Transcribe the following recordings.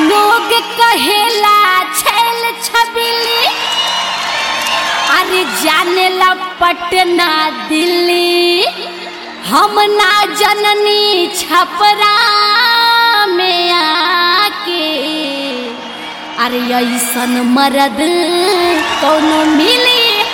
लोग कहेला छैल छबिली अरे जाने ला पटना दिल्ली हम ना जननी छपरा में आके अरे ऐसन मरद कौनो मिली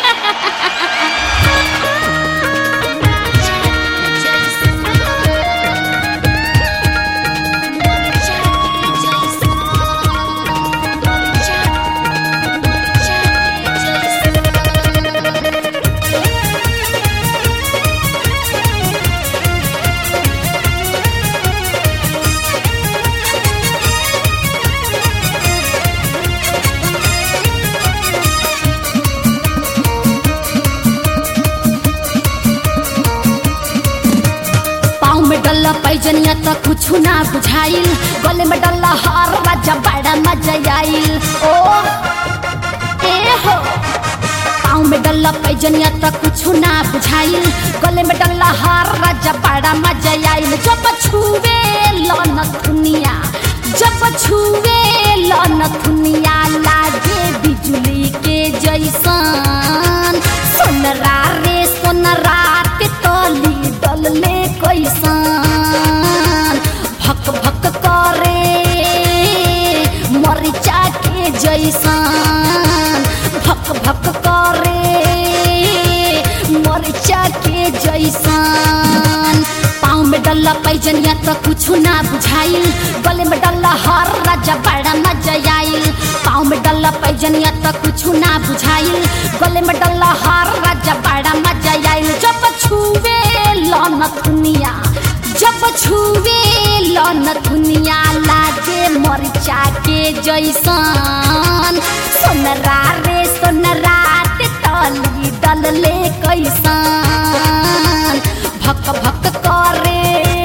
पाँव में डल्ला पैजनिया त कुछ ना बुझाइल गले में डल्ला हार राजा बड़ा मजा आइल ओ ए हो पाँव में डल्ला पैजनिया त कुछ ना बुझाइल गले में डल्ला हार राजा बड़ा मजा आइल जब छुवे लन दुनिया जब छुवे लन दुनिया लागे बिजली के जैसन सोनरा रे सोनरा के तली डलले कैसन भक भक करे मरिचा के जैसन भक भक करे मरिचा के जैसन पाँव में डल्ला पैजनिया त कुछ ना बुझाइल गले में डल्ला हर राजा बड़ा मजा आइल पाँव में डल्ला पैजनिया त कुछ ना बुझाइल गले में डल्ला हर राजा बड़ा मजा आइल जब छुवे लन दुनिया जब छुवे लन दुनिया लागे मरिचा के जैसन सोनरा रे सोनरा के तली डलले कैसन भक भक करे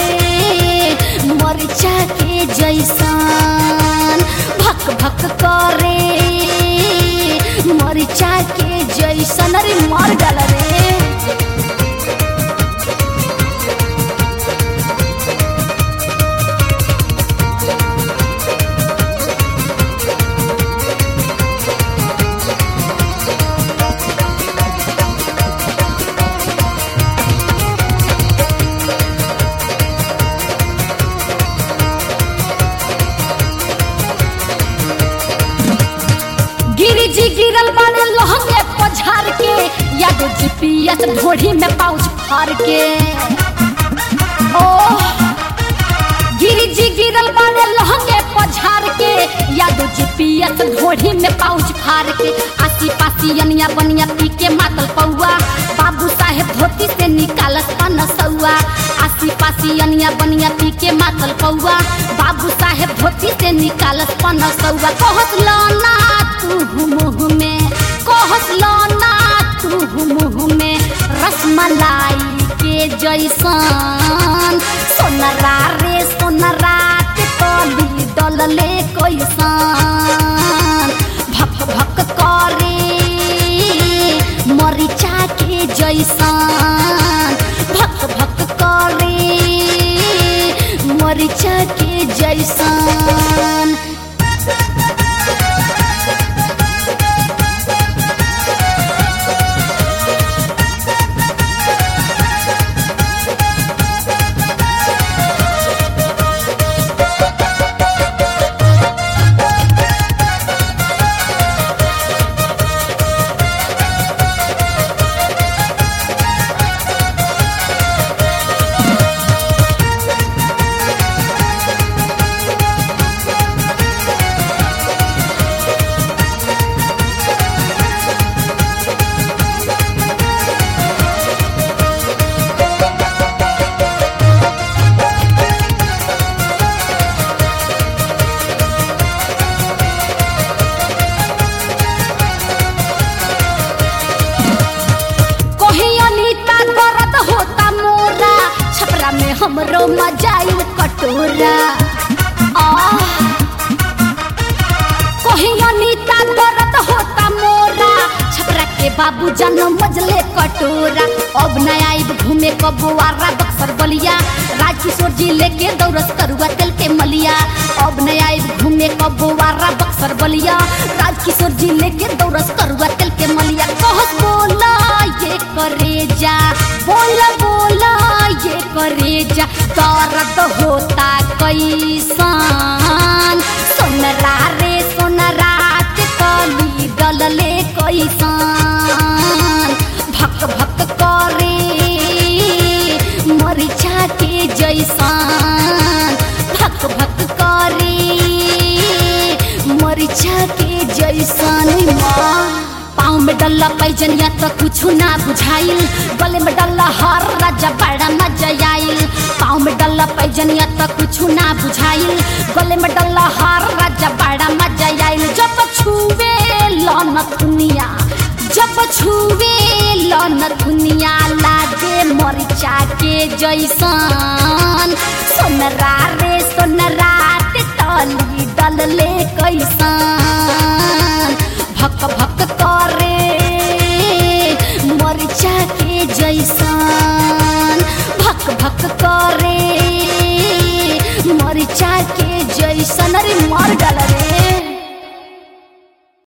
मरिचा के जैसन भक भक करे मरिचा के जैसन अरे मर डल रे गिरी जी गिरल बाने लहंगे पछार के यादो जीपीएस ढोढ़ी में पाउच फार के ओ गिरी जी गिरल बाने लहंगे पछार के यादो जीपीएस ढोढ़ी में पाउच फार के आसी पासी अनिया बनिया पी के मातल पौआ बाबू साहेब धोती से निकालत पन सौआ आसी पासी अनिया बनिया पी के मातल पौआ बाबू साहेब धोती से निकालत पन सौआ कहत लाना तू मुँह में कहत लाना तू मुँह में रसमलाई के जैसन सोनरा रे सोनरा के तली डलले कैसन भक भक करे मरिचा के जैसन भक भक करे मरिचा के जैसन हमरो मजाई कटोरा आह कहियो नीता दर्द होता मोरा छपरा के बाबू जन्म मजले कटोरा अब न आइब घूमे कबुआरा बक्सर बलिया राजकिशोर जी लेके दौड़स करुआ तेल के मलिया अब न आइब घूमे कबो सब्जी लेके दौड़स करुआ तेल के मलिया कहस बोला ये करे जा बोला बोला ये करे जा दर्द होता कैसन सोनरा रे सोनरा के कली डलले कैसन भक भक करे मरिचा के जैसन भक भक करे मरिचा के जैसन माँ पाँव में डल्ला पैजनिया तो कुछ ना बुझाइल गले में डल्ला हर राजा बड़ा मजा आइल पाँव में डल्ला पैजनिया तो कुछ ना बुझाइल गले में डल्ला हर राजा बड़ा मजा आइल जब छुवे लन दुनिया जब छुवे लन दुनिया लागे मरिचा के जैसन सोनरा रे सोनरा ते तली डलले कैसन